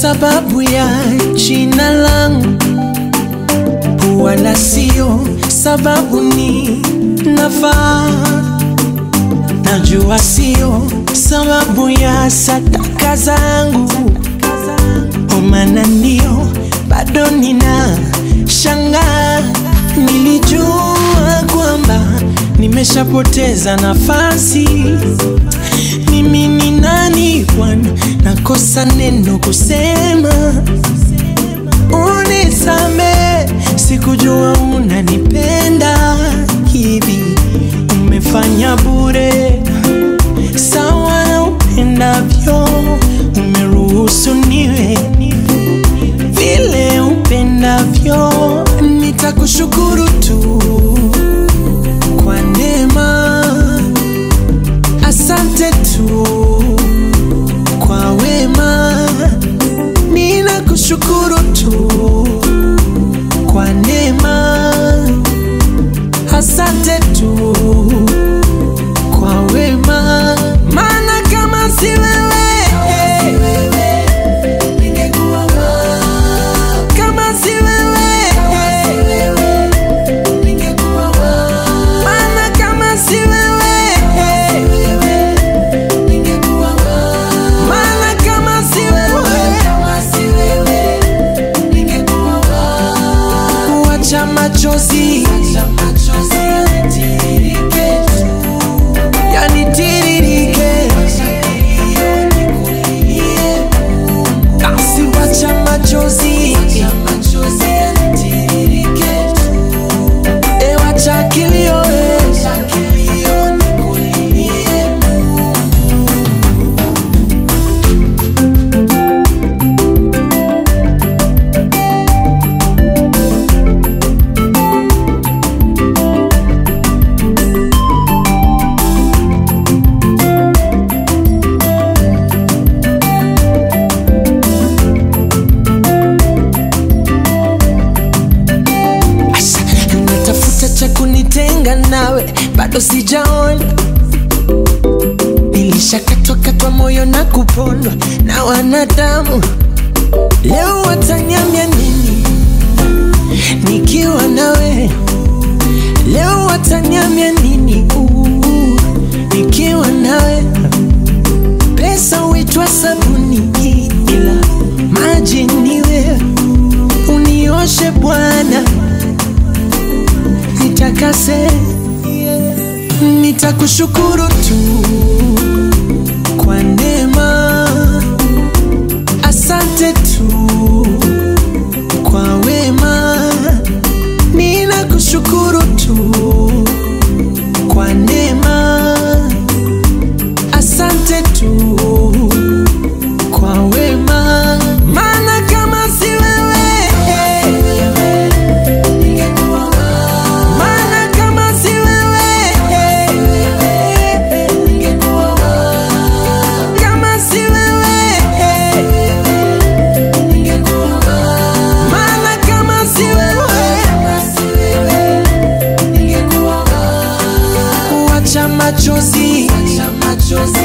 sababu ya jina langu, wala sio sababu ni nafaa. Najua sio sababu ya sadaka zangu, omana ndio bado nina shangaa. Nilijua kwamba nimeshapoteza nafasi. Mimi ni nani Bwana, nakosa neno kusema. Unisame, sikujua unanipenda hivi. Umefanya bure sawa na upendavyo, umeruhusu niwe vile upendavyo. Nitakushukuru tu kwa neema, asante tu kwa wema, ninakushukuru tu kwa neema, asante tu kwa wema, maana kama si wewe kama si wewe maana kama si wewe maana kama si wewe kuacha machozi yanitiririke basi wacha machozi e wacha kilio e. Asha, natafuta cha kunitenga nawe, bado sijaona. Nilishakatwa katwa moyo na kupondwa na wanadamu, leo wataniambia nini nikiwa nawe? Leo wataniambia nini uh, nikiwa nawe? Pesa huitwa sabuni, ila maji ni wewe. Unioshe Bwana, nitakase, nitakushukuru tu kwa neema, asante tu kwa wema, ninakushukuru tu kwa neema, asante tu kwa wema, maana kama si wewe maana kama si wewe kama si wewe maana kama si wewe wacha machozi